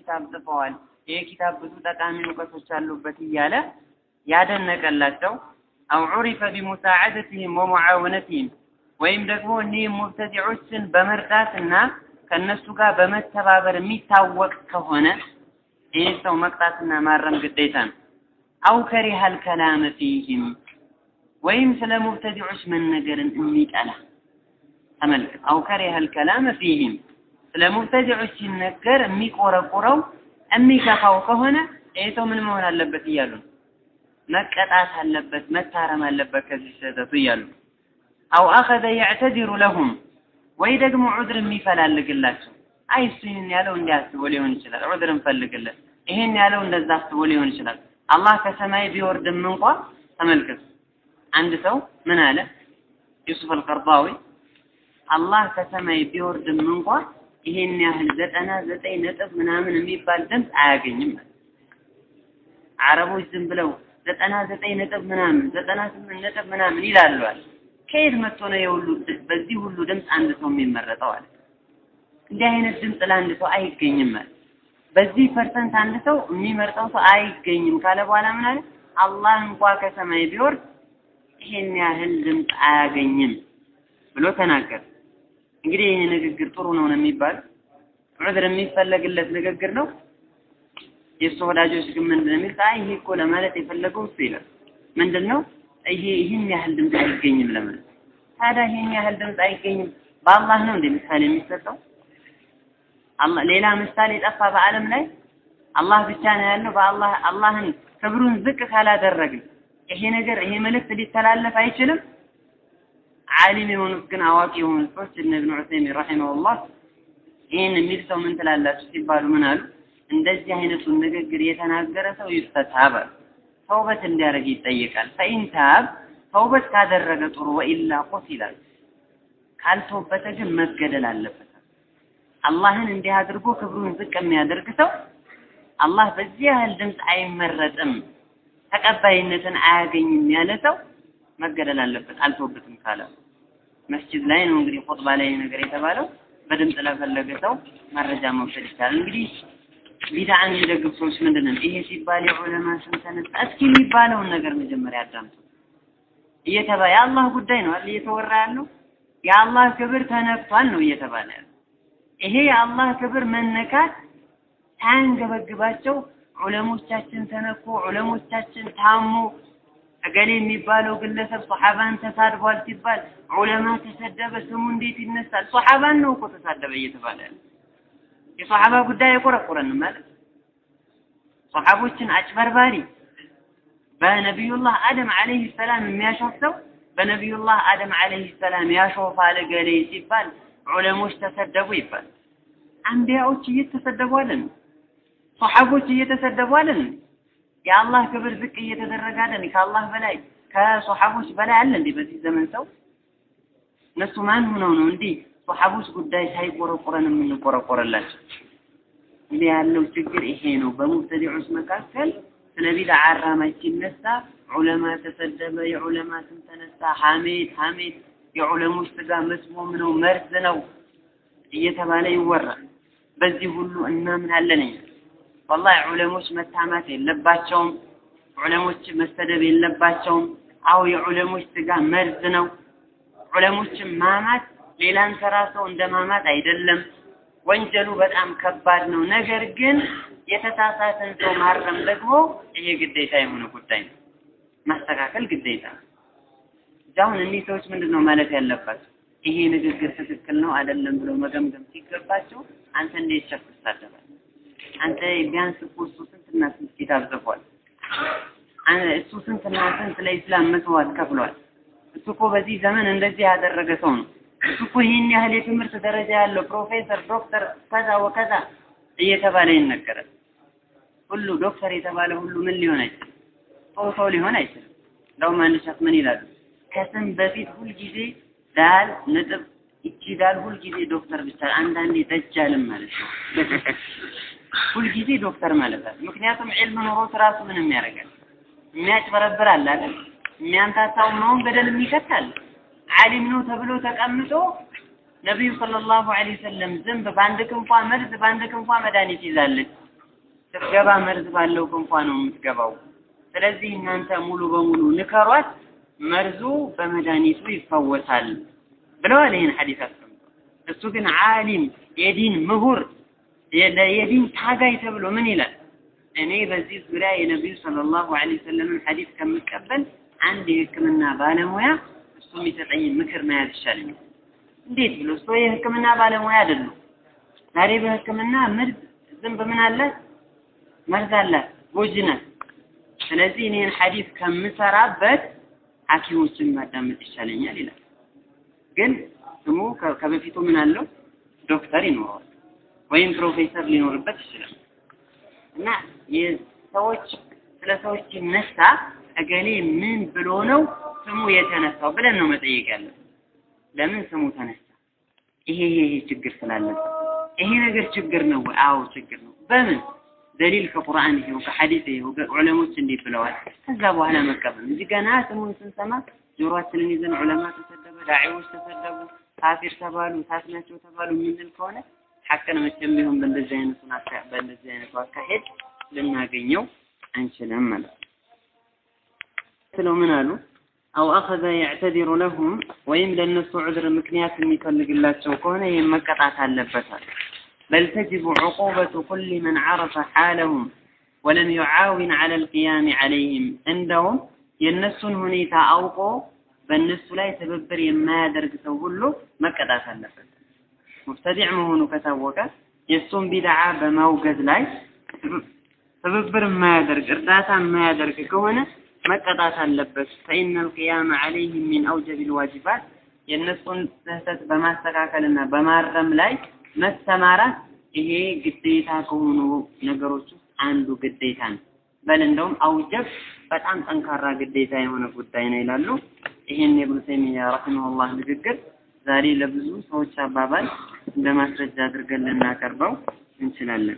ኪታብ ጽፈዋል፣ ይሄ ኪታብ ብዙ ጠቃሚ እውቀቶች አሉበት እያለ ያደነቀላቸው አው ዑሪፈ ቢሙሳዓደትህም ወሙዓወነትህም ወይም ደግሞ እኒህ ሙብተዲዖችን በመርዳትና ከእነሱ ጋር በመተባበር የሚታወቅ ከሆነ ይህ ሰው መቅጣትና ማረም ግዴታ ነው። አው ከሪሃል ከላመ ፊህም ወይም ስለ ሙብተዲዖች መነገርን የሚጠላ ተመልከት። አው ከሪሃል ከላመ ፊህም ስለ ሙብተዲዖች ሲነገር የሚቆረቁረው የሚከፋው ከሆነ ይህ ሰው ምን መሆን አለበት እያሉ ነው። መቀጣት አለበት፣ መታረም አለበት ከዚህ ስህተቱ እያሉ አው አኸዘ የዕተዚሩ ለሁም ወይ ደግሞ ዑድር የሚፈላልግላቸው አይ እሱ ይህን ያለው እንዲህ አስቦ ሊሆን ይችላል፣ ዑድር እንፈልግለት። ይህን ያለው እንደዛ አስቦ ሊሆን ይችላል። አላህ ከሰማይ ቢወርድም እንኳ ተመልከቱ። አንድ ሰው ምን አለ ዩሱፍ አልቀርዳዊ አላህ ከሰማይ ቢወርድም እንኳ ይሄን ያህል ዘጠና ዘጠኝ ነጥብ ምናምን የሚባል ድምፅ አያገኝም። አረቦች ዝም ብለው ዘጠና ዘጠኝ ነጥብ ምናምን ዘጠና ስምንት ነጥብ ምናምን ይላሉዋል። ከየት መጥቶ ነው የሁሉ በዚህ ሁሉ ድምፅ አንድ ሰው የሚመረጠው አለ። እንዲህ አይነት ድምፅ ለአንድ ሰው አይገኝም ማለት በዚህ ፐርሰንት አንድ ሰው የሚመርጠው ሰው አይገኝም ካለ በኋላ ምን አለ? አላህ እንኳ ከሰማይ ቢወርድ ይሄን ያህል ድምፅ አያገኝም ብሎ ተናገረ። እንግዲህ ይህ ንግግር ጥሩ ነው ነው የሚባለው ዑድር የሚፈለግለት ንግግር ነው። የእሱ ወዳጆች ግን ምንድን ነው የሚሉት? አይ ይሄ እኮ ለማለት የፈለገው እሱ ይላል። ምንድን ነው ይሄ ይህን ያህል ድምፅ አይገኝም ለማለት። ታዲያ ይህን ያህል ድምፅ አይገኝም በአላህ ነው እንደ ምሳሌ የሚሰጠው? አላህ ሌላ ምሳሌ ጠፋ በዓለም ላይ አላህ ብቻ ነው ያለው። በአላህ አላህን ክብሩን ዝቅ ካላደረግን ይሄ ነገር ይሄ መልእክት ሊተላለፍ አይችልም። ዓሊም የሆኑት ግን አዋቂ የሆኑት ሰዎች እነ ኢብኑ ዑሰይሚን ረሒመሁላህ ይህን የሚል ሰው ምን ትላላችሁ ሲባሉ ምን አሉ? እንደዚህ አይነቱን ንግግር የተናገረ ሰው ይፈታብ ተውበት እንዲያደርግ ይጠየቃል። ፈኢን ታብ ተውበት ካደረገ ጥሩ፣ ወኢላ ቁቲላል ካልተወበተ ግን መገደል አለበት። አላህን እንዲህ አድርጎ ክብሩን ዝቅ የሚያደርግ ሰው አላህ በዚህ ያህል ድምፅ አይመረጥም፣ ተቀባይነትን አያገኝም ያለ ሰው መገደል አለበት አልተወበትም ካለ መስጂድ ላይ ነው እንግዲህ ኹጥባ ላይ ነገር የተባለው በድምፅ ለፈለገ ሰው መረጃ መውሰድ ይቻላል። እንግዲህ ቢድዓን የሚደግፍ ሰዎች ምንድን ነው ይሄ ሲባል የዑለማ ስም ተነሳ። እስኪ የሚባለውን ነገር መጀመሪያ አዳምጡ። እየተባ የአላህ ጉዳይ ነው አይደል እየተወራ ያለው የአላህ ክብር ተነክቷል ነው እየተባለ ያለው። ይሄ የአላህ ክብር መነካት ሳያንገበግባቸው ዑለሞቻችን ተነኩ፣ ዑለሞቻችን ታሙ፣ እገሌ የሚባለው ግለሰብ ሶሐባን ተሳድቧል ሲባል ዑለማ ተሰደበ፣ ስሙ እንዴት ይነሳል? ሶሐባን ነው እኮ ተሳደበ እየተባለ ያለ የሶሐባ ጉዳይ አይቆረቁረንም ማለት ሶሐቦችን አጭበርባሪ በነቢዩላህ አደም አለይሂ ሰላም የሚያሾፍ ሰው በነቢዩላህ አደም አለይሂ ሰላም ያሾፋል እገሌ ሲባል ዑለሞች ተሰደቡ ይባል። አንቢያዎች እየተሰደቡ አለን፣ ሶሐቦች እየተሰደቡ አለን። የአላህ ክብር ዝቅ እየተደረገ አለን። ከአላህ በላይ ከሶሐቦች በላይ አለ እንዴ በዚህ ዘመን ሰው? እነሱ ማን ሆነው ነው እንዲህ ሶሐቦች ጉዳይ ሳይቆረቆረን የምንቆረቆረላቸው? እንዲህ ያለው ችግር ይሄ ነው። በሙብተዲዖች መካከል ስለ ቢድዓ አራማጅ ሲነሳ ዑለማ ተሰደበ፣ የዑለማ ስም ተነሳ፣ ሐሜት ሐሜት የዑለሞች ስጋ መስሞም ነው መርዝ ነው እየተባለ ይወራል። በዚህ ሁሉ እናምናለን እኛ። ወላሂ ዑለሞች መታማት የለባቸውም። ዑለሞች መሰደብ የለባቸውም። አው የዑለሞች ስጋ መርዝ ነው። ዑለሞችን ማማት ሌላን ተራ ሰው እንደ ማማት አይደለም። ወንጀሉ በጣም ከባድ ነው። ነገር ግን የተሳሳተን ሰው ማረም ደግሞ ይሄ ግዴታ የሆነ ጉዳይ ነው። ማስተካከል ግዴታ ነው። አሁን እኒህ ሰዎች ምንድን ነው ማለት ያለባቸው? ይሄ ንግግር ትክክል ነው አይደለም ብለው መገምገም ሲገባቸው አንተ እንዴት ሸፍ ትሳደባለህ? አንተ ቢያንስ እኮ እሱ ስንትና ስንት ኪታብ ጽፏል። እሱ ስንትና ስንት ለኢስላም መስዋዕት ከፍሏል። እሱ እኮ በዚህ ዘመን እንደዚህ ያደረገ ሰው ነው። እሱ እኮ ይህን ያህል የትምህርት ደረጃ ያለው ፕሮፌሰር፣ ዶክተር ከዛ ወከዛ እየተባለ ይነገራል። ሁሉ ዶክተር የተባለ ሁሉ ምን ሊሆን አይችልም? ጥሩ ሰው ሊሆን አይችልም። እንደውም አንድ ሸክ ምን ይላሉ? ከስም በፊት ሁልጊዜ ዳል ነጥብ ይቺ ዳል ሁልጊዜ ዶክተር ብቻ አንዳንዴ ደጃልም ማለት ነው። ሁልጊዜ ዶክተር ማለት አለ። ምክንያቱም ዒልም ኖሮት ራሱ ምንም ያደርጋል የሚያጭበረብር አለ አይደል? የሚያንታታው ነውን ገደል የሚከት አለ። ዓሊም ነው ተብሎ ተቀምጦ ነቢዩ ሰለላሁ ዐለይሂ ወሰለም ዝንብ በአንድ ክንፏ መርዝ በአንድ ክንፏ መድኃኒት ይዛለች። ስትገባ መርዝ ባለው ክንፏ ነው የምትገባው። ስለዚህ እናንተ ሙሉ በሙሉ ንከሯት፣ መርዙ በመድኃኒቱ ይፈወሳል ብለዋል። ይህን ሐዲስ አስቀምጧል። እሱ ግን ዓሊም የዲን ምሁር የዲን ታጋይ ተብሎ ምን ይላል? እኔ በዚህ ዙሪያ የነቢዩ ሰለላሁ ዐለይሂ ወሰለምን ሐዲስ ከምቀበል አንድ የሕክምና ባለሙያ እሱ የሚሰጠኝ ምክር መያዝ ይሻለኛል። እንዴት ብሎ እሱ የሕክምና ባለሙያ አይደሉም። ዛሬ በሕክምና ምርዝ ዝንብ ምን አለ መርዝ አለ ጎጂ ናት። ስለዚህ እኔን ሐዲስ ከምሰራበት ሐኪሞችን ማዳመጥ ይሻለኛል ይላል። ግን ስሙ ከበፊቱ ምን አለው ዶክተር ይኖረዋል ወይም ፕሮፌሰር ሊኖርበት ይችላል። እና የሰዎች ስለ ሰዎች ሲነሳ እገሌ ምን ብሎ ነው ስሙ የተነሳው ብለን ነው መጠየቅ ያለብን። ለምን ስሙ ተነሳ? ይሄ ይሄ ችግር ስላለበት ይሄ ነገር ችግር ነው ወይ? አዎ ችግር ነው። በምን ደሊል ከቁርአን ይሄው ከሐዲስ ይሄው ዑለሞች እንዲህ ብለዋል። ከዛ በኋላ መቀበል እንጂ ገና ስሙን ስንሰማ ጆሮአችንን ይዘን ዑለማ ተሰደበ፣ ዳዒዎች ተሰደቡ፣ ካፊር ተባሉ፣ ታች ናቸው ተባሉ የምንል ከሆነ ሐቅን መቼም ቢሆን በእንደዚህ አይነቱ በእንደዚህ አይነቱ አካሄድ ልናገኘው አንችልም ማለት ነው። ስለው ምን አሉ? አው አኸዘ የዕተዲሩ ለሁም ወይም ለእነሱ ዑذር ምክንያት የሚፈልግላቸው ከሆነ ይህም መቀጣት አለበታል። በል ተጅቡ ዑቁበቱ ኩል መን ዐረፈ ሓለሁም ወለም ዩዓዊን ዐለ ልቅያም ዐለይህም እንደውም የእነሱን ሁኔታ አውቆ በእነሱ ላይ ትብብር የማያደርግ ሰው ሁሉ መቀጣት አለበት። ሙብተዲዕ መሆኑ ከታወቀ የእሱን ቢድዓ በማውገዝ ላይ ትብብር የማያደርግ እርዳታ የማያደርግ ከሆነ መቀጣት አለበት። ፈኢነ ልቅያመ ዐለይህም ሚን አውጀብ ልዋጅባት የእነሱን ስህተት በማስተካከልና በማረም ላይ መሰማራት ይሄ ግዴታ ከሆኑ ነገሮች ውስጥ አንዱ ግዴታ ነው። በል እንደውም አውጀብ በጣም ጠንካራ ግዴታ የሆነ ጉዳይ ነው ይላሉ። ይህን የብኑ ተይሚያ ረሒመሁላህ ንግግር ዛሬ ለብዙ ሰዎች አባባል እንደ ማስረጃ አድርገን ልናቀርበው እንችላለን።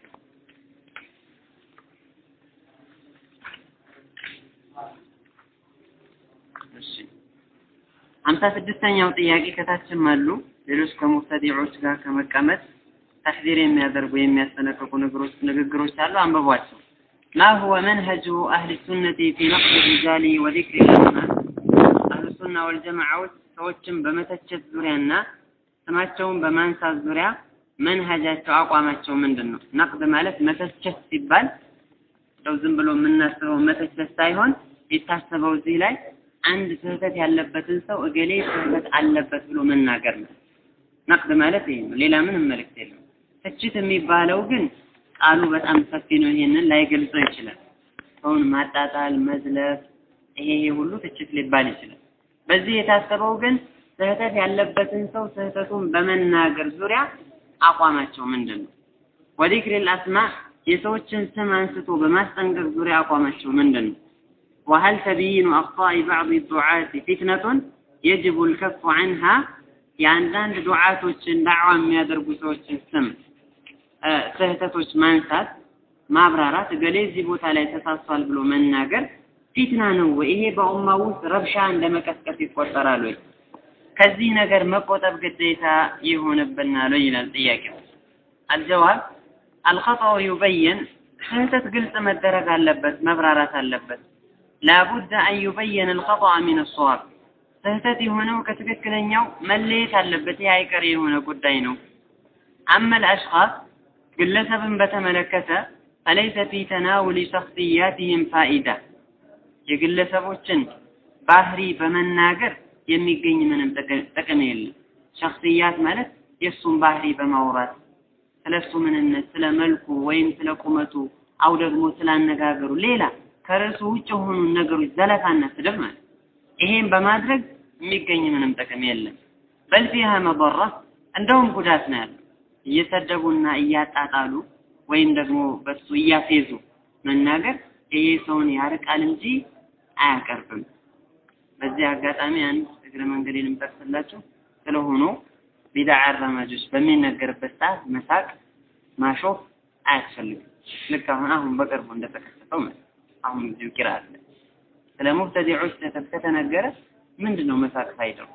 እሺ ሀምሳ ስድስተኛው ጥያቄ ከታችም አሉ ሌሎች ከሙብተዲዖች ጋር ከመቀመጥ ተሕዚር የሚያደርጉ የሚያስጠነቅቁ ነገሮች ንግግሮች አሉ። አንብቧቸው። ማ ሁወ መንሀጁ አህሊ ሱነቲ ፊ ነቅድ ሪጃሊ ወዚክሪ ልአስማ አህሉ ሱና ወልጀማዓዎች ሰዎችን በመተቸት ዙሪያና ስማቸውን በማንሳት ዙሪያ መንሀጃቸው አቋማቸው ምንድን ነው? ነቅድ ማለት መተቸት ሲባል እንደው ዝም ብሎ የምናስበው መተቸት ሳይሆን የታሰበው እዚህ ላይ አንድ ስህተት ያለበትን ሰው እገሌ ስህተት አለበት ብሎ መናገር ነው። ነቅድ ማለት ይሄ ነው። ሌላ ምንም መልእክት የለም። ትችት የሚባለው ግን ቃሉ በጣም ሰፊ ነው። ይሄንን ላይገልጸው ይችላል። ሰውን ማጣጣል፣ መዝለፍ፣ ይሄ ይሄ ሁሉ ትችት ሊባል ይችላል። በዚህ የታሰበው ግን ስህተት ያለበትን ሰው ስህተቱን በመናገር ዙሪያ አቋማቸው ምንድን ነው? ወዲክሪል አስማ የሰዎችን ስም አንስቶ በማስጠንቀቅ ዙሪያ አቋማቸው ምንድን ነው? وهل تبيين أخطاء بعض الدعاة فتنة يجب الكف عنها የአንዳንድ ዱዓቶችን ዳዕዋ የሚያደርጉ ሰዎችን ስም ስህተቶች ማንሳት ማብራራት እገሌ እዚህ ቦታ ላይ ተሳስቷል ብሎ መናገር ፊትና ነው ወይ? ይሄ በኡማ ውስጥ ረብሻ እንደ መቀስቀስ ይቆጠራል ወይ? ከዚህ ነገር መቆጠብ ግዴታ ይሆንብናል ወይ ይላል ጥያቄው። አልጀዋብ አልኸጣኡ ዩበየን ስህተት ግልጽ መደረግ አለበት፣ መብራራት አለበት። ላቡድ አን ዩበየን አልኸጣአ ሚን አሰዋብ ስህተት የሆነው ከትክክለኛው መለየት አለበት። ይህ አይቀሬ የሆነ ጉዳይ ነው። አመል አሽኻስ ግለሰብን በተመለከተ ፈለይሰ ፊ ተናውሊ ሸክስያትህም ፋኢዳ የግለሰቦችን ባህሪ በመናገር የሚገኝ ምንም ጥቅም የለም። ሸክስያት ማለት የእሱን ባህሪ በማውራት ስለ እሱ ምንነት፣ ስለ መልኩ ወይም ስለ ቁመቱ አው ደግሞ ስለ አነጋገሩ ሌላ ከርዕሱ ውጭ የሆኑ ነገሮች ዘለፋና ስድብ ማለት ይሄን በማድረግ የሚገኝ ምንም ጥቅም የለም። በል ፊሃ መضራ እንደውም ጉዳት ነው ያለው። እየሰደቡና እያጣጣሉ ወይም ደግሞ በሱ እያፌዙ መናገር ይሄ ሰውን ያርቃል እንጂ አያቀርብም። በዚህ አጋጣሚ አንድ እግረ መንገዴን የምጠቅስላችሁ ስለሆኑ ቢድዓ አራማጆች በሚነገርበት ሰዓት መሳቅ፣ ማሾፍ አያስፈልግም። ልክ አሁን አሁን በቅርቡ እንደተከሰተው ማለት አሁን እዚሁ ቂራ አለ ስለ ሙብተዲዖች ስህተት ከተነገረ ምንድን ነው መሳቅ ፋይዳው?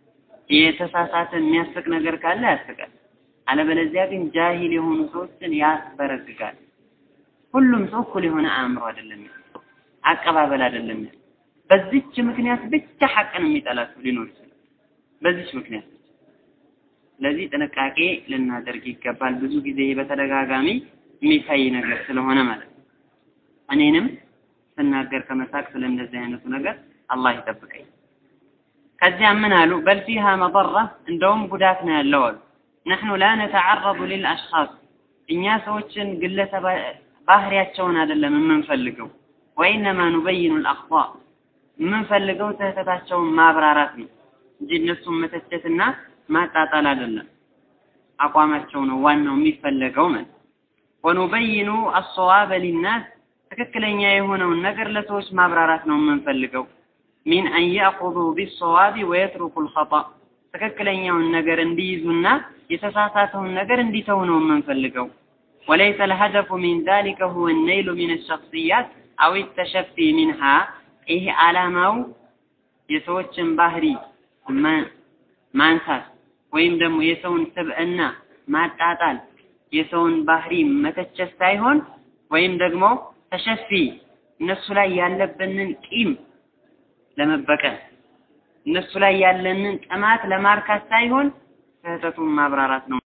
የተሳሳተ የሚያስቅ ነገር ካለ ያስቃል። አለበለዚያ ግን ጃሂል የሆኑ ሰዎችን ያስበረግጋል። ሁሉም ሰው እኩል የሆነ አእምሮ አይደለም ያለው፣ አቀባበል አይደለም ያለው። በዚች ምክንያት ብቻ ሐቅን የሚጠላ ሰው ሊኖር ይችላል። በዚች ምክንያት ብቻ። ስለዚህ ጥንቃቄ ልናደርግ ይገባል። ብዙ ጊዜ በተደጋጋሚ የሚታይ ነገር ስለሆነ ማለት ነው። እኔንም ስናገር ከመሳቅ ስለ እንደዚህ አይነቱ ነገር አላህ ይጠብቀኝ። ከዚያም ምን አሉ? በል ፊሃ መضራ እንደውም ጉዳት ነው ያለው አሉ። ነሕኑ ላ ነተዓረض ሊልአሽኻስ እኛ ሰዎችን ግለሰብ ባህሪያቸውን አይደለም የምንፈልገው፣ ወኢነማ ኑበይኑ ልአኽጣእ የምንፈልገው ስህተታቸውን ማብራራት ነው እንጂ እነሱን መተቸትና ማጣጣል አይደለም። አቋማቸው ነው ዋናው የሚፈለገው ማለት ወኑበይኑ አሰዋበ ሊናስ ትክክለኛ የሆነውን ነገር ለሰዎች ማብራራት ነው የምንፈልገው። ሚን አን ያእኹዙ ቢሰዋቢ ወየትሩኩ ልኸጣእ ትክክለኛውን ነገር እንዲይዙና የተሳሳተውን ነገር እንዲተው ነው የምንፈልገው። ወለይሰ ልሀደፉ ሚን ዛሊከ ሁወ ነይሉ ሚን ሸክስያት አው ተሸፊ ሚንሃ ይሄ ዓላማው የሰዎችን ባህሪ ማንሳት ወይም ደግሞ የሰውን ስብዕና ማጣጣል የሰውን ባህሪ መተቸት ሳይሆን ወይም ደግሞ ተሸፊ እነሱ ላይ ያለብንን ቂም ለመበቀል እነሱ ላይ ያለንን ጥማት ለማርካት ሳይሆን ስህተቱን ማብራራት ነው።